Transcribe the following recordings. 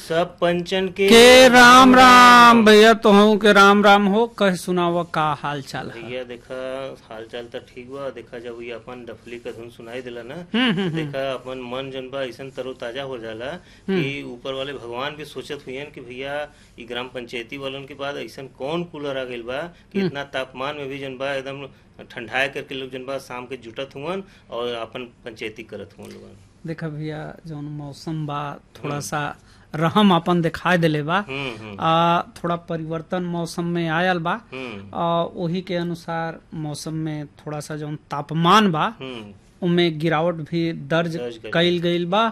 सब पंचन के के राम राम भैया तो हूँ के राम राम हो कह सुनाव का हाल चाल है भैया देखा हाल चाल तो ठीक बा देखा जब ये अपन डफली का धुन सुनाई दिला ना हम्म, हम्म, देखा अपन मन जन बा ऐसा तरोताजा हो जाला कि ऊपर वाले भगवान भी सोचत हुई कि भैया ई ग्राम पंचायती वालन के बाद ऐसा कौन कूलर आ गइल बा कि इतना तापमान में भी जन बा एकदम ठंडाए करके लोग जन बा शाम के जुटत हुवन और अपन पंचायती करत हुवन लोगन देखा भैया जौन मौसम बा थोड़ा सा रहम अपन दिखाई दिले बा हम्म हम्म आ, थोड़ा परिवर्तन मौसम में आयल बा हम्म आ, वही के अनुसार मौसम में थोड़ा सा जौन तापमान बा हम्म उमे गिरावट भी दर्ज दर्ज कइल कईल गईल बा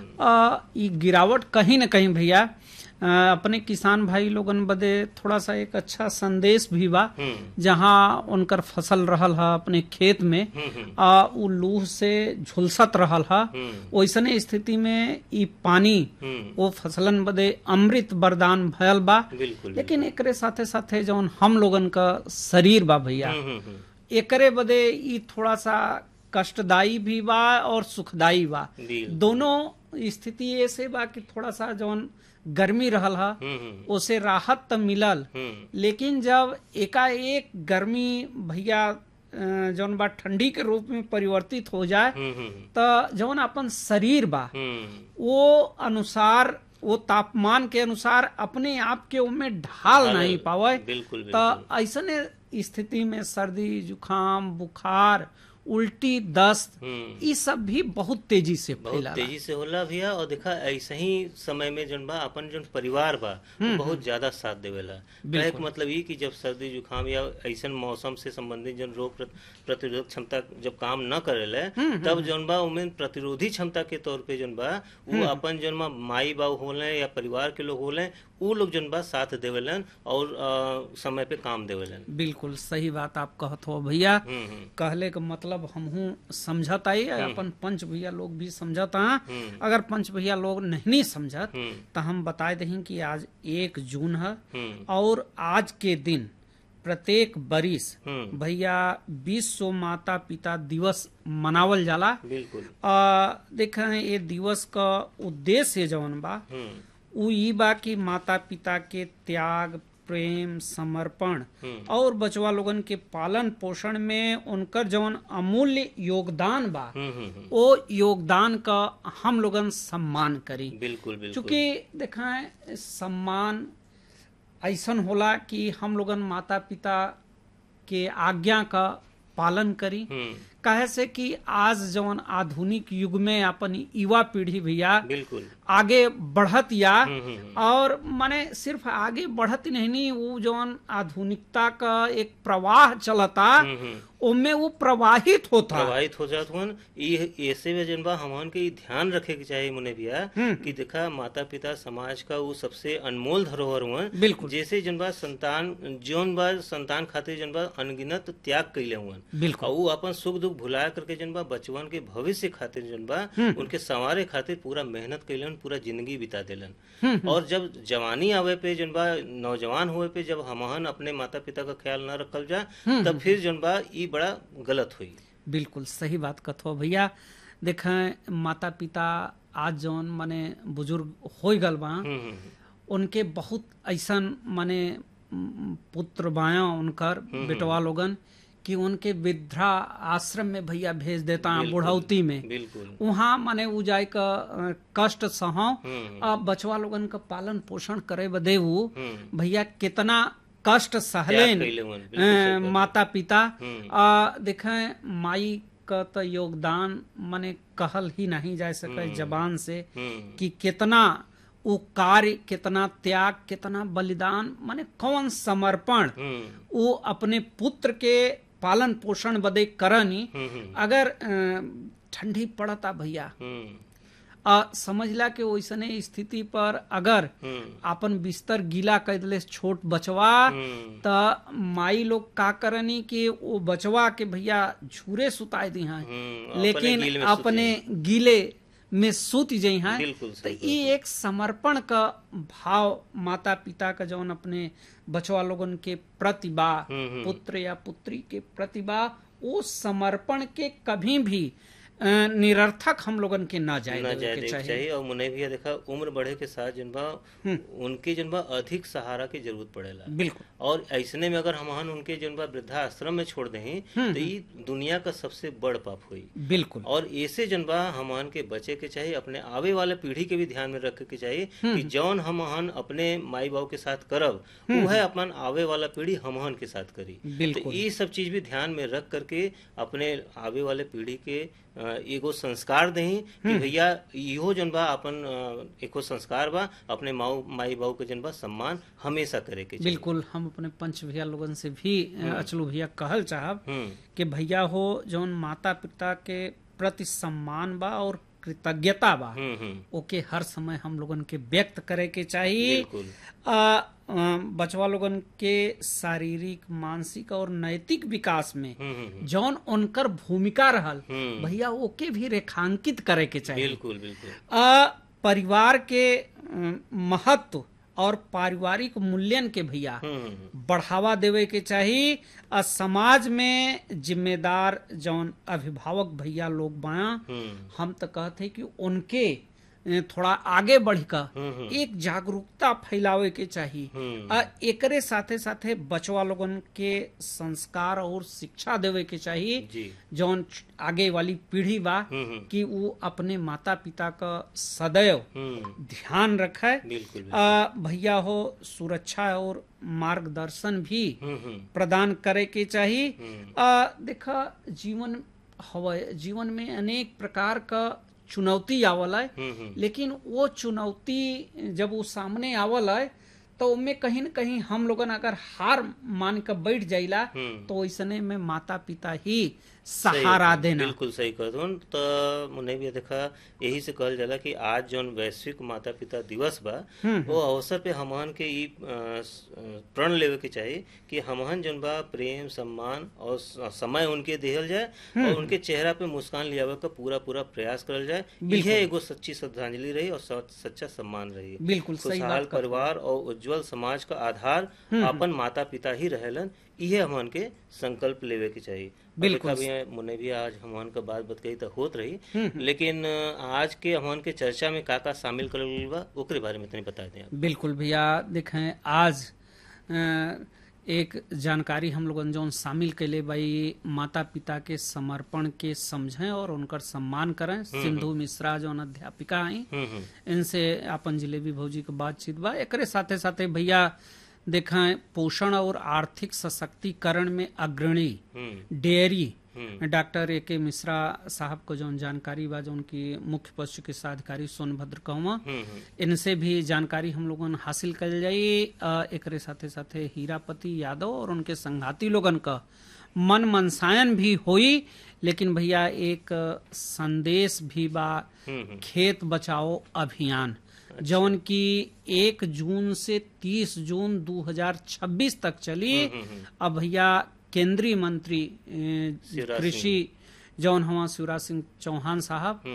आ, ई गिरावट कहीं न कहीं भैया आ, अपने किसान भाई लोगन बदे थोड़ा सा एक अच्छा संदेश भी बा हम्म जहाँ उनकर फसल रहल है अपने खेत में हम्म हम्म आ उ लूह से झुलसत रहल है हम्म वैसने स्थिति में ई पानी हम्म वो फसलन बदे अमृत वरदान भयल बा बिल्कुल लेकिन एकरे साथे साथे जौन हम लोगन का शरीर बा भैया हम्म हम्म हम्म एकरे बदे ई थोड़ा सा कष्टदायी भी बा और सुखदायी बा बिल्कुल दोनों स्थिति ऐसे बा कि थोड़ा सा जौन गर्मी रहल है हम्म हम्म उसे राहत तो मिलल हम्म लेकिन जब एकाएक गर्मी भैया अ, जौन बा ठंडी के रूप में परिवर्तित हो जाए हम्म हम्म तो जौन अपन शरीर बा हम्म वो अनुसार वो तापमान के अनुसार अपने आप के उनमें ढाल नहीं पावे बिल्कुल तो बिल्कुल ऐसने स्थिति में सर्दी जुकाम बुखार उल्टी दस्त हम्म ये सब भी बहुत तेजी से बहुत फैला तेजी से होला भैया और देखा ऐसे ही समय में जन बा अपन जन परिवार बा वो बहुत ज्यादा साथ देवेला कहे के मतलब ये कि जब सर्दी जुकाम या ऐसन मौसम से संबंधित जन रोग प्रत- प्रतिरोधक क्षमता जब काम न करेले तब जन बा उमें प्रतिरोधी क्षमता के तौर पे जन बा वो अपन जन बा माई बाबू होले या परिवार के लोग होले वो लोग जन बा साथ देवेलन और अ, समय पे काम देवेलन बिल्कुल सही बात आप कहत हो भैया हम्म हम्म कहले का मतलब हमहू समझत आई अपन पंच भैया लोग भी समझत हैं हम्म अगर पंच भैया लोग नहीं समझत हम्म तो हम बताए दही कि आज एक जून है हम्म और आज के दिन प्रत्येक बरिस हम्म भैया विश्व माता पिता दिवस मनावल जाला बिल्कुल आ, देखें ये दिवस का उद्देश्य जवन बा हम्म उ ई बा कि माता पिता के त्याग प्रेम समर्पण हम्म और बचवा लोगन के पालन पोषण में उनकर जवन अमूल्य योगदान बा हम्म हम्म हम्म, वो योगदान का हम लोगन सम्मान करी बिल्कुल बिल्कुल चूंकि देखें सम्मान ऐसन होला कि हम लोगन माता पिता के आज्ञा का पालन करी हम्म कहे से कि आज जवन आधुनिक युग में अपन युवा पीढ़ी भैया बिल्कुल आगे बढ़त या हम्म हम्म हम्म, और माने सिर्फ आगे बढ़त ही नहीं नहीं वो जवन आधुनिकता का एक प्रवाह चलता हम्म हम्म उनमें वो प्रवाहित होता प्रभावित हो जात हुन ई ऐसे में जनबा हमन के ई ध्यान रखे के चाहिए मुने भैया कि देखा माता पिता समाज का वो सबसे अनमोल धरोहर हुआ बिल्कुल जैसे जनबा संतान जौन बा संतान खातिर जनबा अनगिनत त्याग कैले हुआ बिल्कुल और वो अपन सुख दुख भुला करके जनबा बचवन के भविष्य खातिर जनबा उनके संवारे खातिर पूरा मेहनत कैलन पूरा जिंदगी बिता देलन और जब जवानी आवे पे जनबा नौजवान हुए पे जब हमहन अपने माता पिता का ख्याल न रखल जा तब फिर जनबा ई बड़ा गलत हुई बिल्कुल सही बात कथो भैया देखें माता पिता आज जौन माने बुजुर्ग हो गल बा हम्म, हम्म, उनके बहुत ऐसन माने म, पुत्र बाया उनकर बेटवा लोगन कि उनके वृद्धा आश्रम में भैया भेज देता है बुढ़ौती में बिल्कुल वहाँ माने उ जाय का अ, कष्ट सहो हम्म आ बचवा लोगन का पालन पोषण करे बदे वो हम्म भैया कितना कष्ट त्याग सहलेन कैले हुन बिल्कुल अ, सही बात। माता पिता हम्म आ, देखें माई का तो योगदान माने कहल ही नहीं जा सके जबान से हम्म कि कितना वो कार्य कितना त्याग कितना बलिदान माने कौन समर्पण हम्म वो अपने पुत्र के पालन पोषण बदे करनी हम्म हम्म अगर अ, ठंडी पड़ता भैया हम्म आ समझला के वैसने स्थिति पर अगर हम्म आपन बिस्तर गीला कर दिले छोट बचवा हम्म त माई लोग का करनी कि वो बचवा के भैया झूरे सुताए दी हैं हम्म, अपने लेकिन गील में सुत अपने गीले में सूत जाइ हैं बिल्कुल तो सही ये एक समर्पण का भाव माता पिता का जौन अपने बचवा लोगन के प्रतिभा हम्म, हम्म। पुत्र या पुत्री के प्रतिभा वो समर्पण के कभी भी अ, निरर्थक हम लोगन के ना जाए ना देवे जाए के देख चाहिए चाहिए और मुने भी देखा उम्र बढ़े के साथ जनबा उनके जनबा अधिक सहारा की जरूरत पड़ेला बिल्कुल और ऐसने में अगर हमहन उनके जनबा वृद्धाश्रम में छोड़ दें तो ये दुनिया का सबसे बड़ पाप हुई बिल्कुल और ऐसे जनबा हमहन के बचे के चाहिए अपने आवे वाले पीढ़ी के भी ध्यान में रखे के चाहिए कि जौन हमहन अपने माई बाबू के साथ करब वो है अपन आवे वाला पीढ़ी हमहन के साथ करी तो बिल्कुल ये सब चीज भी ध्यान में रख करके अपने आवे वाले पीढ़ी के अ, एगो संस्कार दही कि भैया इहो जन बा अपन अ, एको संस्कार बा अपने माऊ माई बाबू के जन बा सम्मान हमेशा करे के चाहिए बिल्कुल हम अपने पंच भैया लोगन से भी अ, अचलू भैया कहल चाहब हम्म कि भैया हो जौन माता पिता के प्रति सम्मान बा और कृतज्ञता बा हम्म हम्म ओके हर समय हम लोगन के व्यक्त करे के चाहिए बिल्कुल आ, अ, बचवा लोगन के शारीरिक मानसिक और नैतिक विकास में हम्म हम्म जौन उनकर भूमिका रहल हम्म भैया ओके भी रेखांकित करे के चाहिए बिल्कुल बिल्कुल आ, परिवार के अ, महत्व और पारिवारिक मूल्यन के भैया हम्म हम्म बढ़ावा देवे के चाहिए आ समाज में जिम्मेदार जौन अभिभावक भैया लोग बाया हम्म हम तो कहते हैं कि उनके अ, थोड़ा आगे बढ़कर हम्म हम्म एक जागरूकता फैलावे के चाहिए हम्म आ एकरे साथे साथे बचवा लोगन के संस्कार और शिक्षा देवे के चाहिए जी जौन आगे वाली पीढ़ी बा हम्म हम्म कि वो अपने माता पिता का सदैव हम्म ध्यान रखे बिल्कुल बिल्कुल आ, भैया हो सुरक्षा और मार्गदर्शन भी हम्म हम्म प्रदान करे के चाहिए हम्म आ, देखा जीवन हवा जीवन में अनेक प्रकार का चुनौती आवल है हम्म हम्म लेकिन वो चुनौती जब वो सामने आवल है तो उनमें कहीं न कहीं हम लोगन अगर हार मान कर बैठ जाइला हम्म तो ऐसने में माता पिता ही सहारा सही, देना बिल्कुल सही कहत तो मुने भी देखा यही से कहल जाला कि आज जौन वैश्विक माता पिता दिवस बा वो अवसर पे हमहन के ई अ, स- अ, प्रण लेवे के चाहिए कि हमहन जौन बा प्रेम सम्मान और स- समय उनके देहल जाए और उनके चेहरा पे मुस्कान लियावे का पूरा पूरा प्रयास करल जाए यह एगो सच्ची श्रद्धांजलि रही और स- सच्चा सम्मान रही बिल्कुल सही खुशहाल बात कर परिवार और उज्जवल समाज का आधार अपन माता पिता ही रहेलन इहे हमन के संकल्प लेवे के चाहिए और बिल्कुल। देखा भी मुने भी आज हमन का बात बतकही तो होत रही लेकिन अ, आज के हमन के चर्चा में का का शामिल करल गइल बा ओकरे बारे में तनी बता दें आप। बिल्कुल भैया देखें आज अ, एक जानकारी हम लोगन जौन शामिल कैले भाई माता पिता के समर्पण के समझें और उनकर सम्मान करें सिंधु मिश्रा जौन अध्यापिका आई हम्म हम्म इनसे अपन जिलेबी भौजी के बातचीत बा एकरे साथे साथे भैया देखें पोषण और आर्थिक सशक्तिकरण में अग्रणी हम्म डेयरी हम्म डॉक्टर ए के मिश्रा साहब को जौन जानकारी बा जौन की मुख्य पशु चिकित्सा अधिकारी सोनभद्र कहवा हम्म हम्म इनसे भी जानकारी हम लोगन हासिल कर जाई अ, एकरे साथे साथे हीरापति यादव और उनके संघाती लोगन का मन मनसायन भी हुई लेकिन भैया एक अ, संदेश भी बा हम्म हम्म खेत बचाओ अभियान जौन की एक जून से तीस जून 2026 तक चली हम्म, हम्म। अब भैया केंद्रीय मंत्री अ, शिवराज कृषि जौन हवा शिवराज सिंह चौहान साहब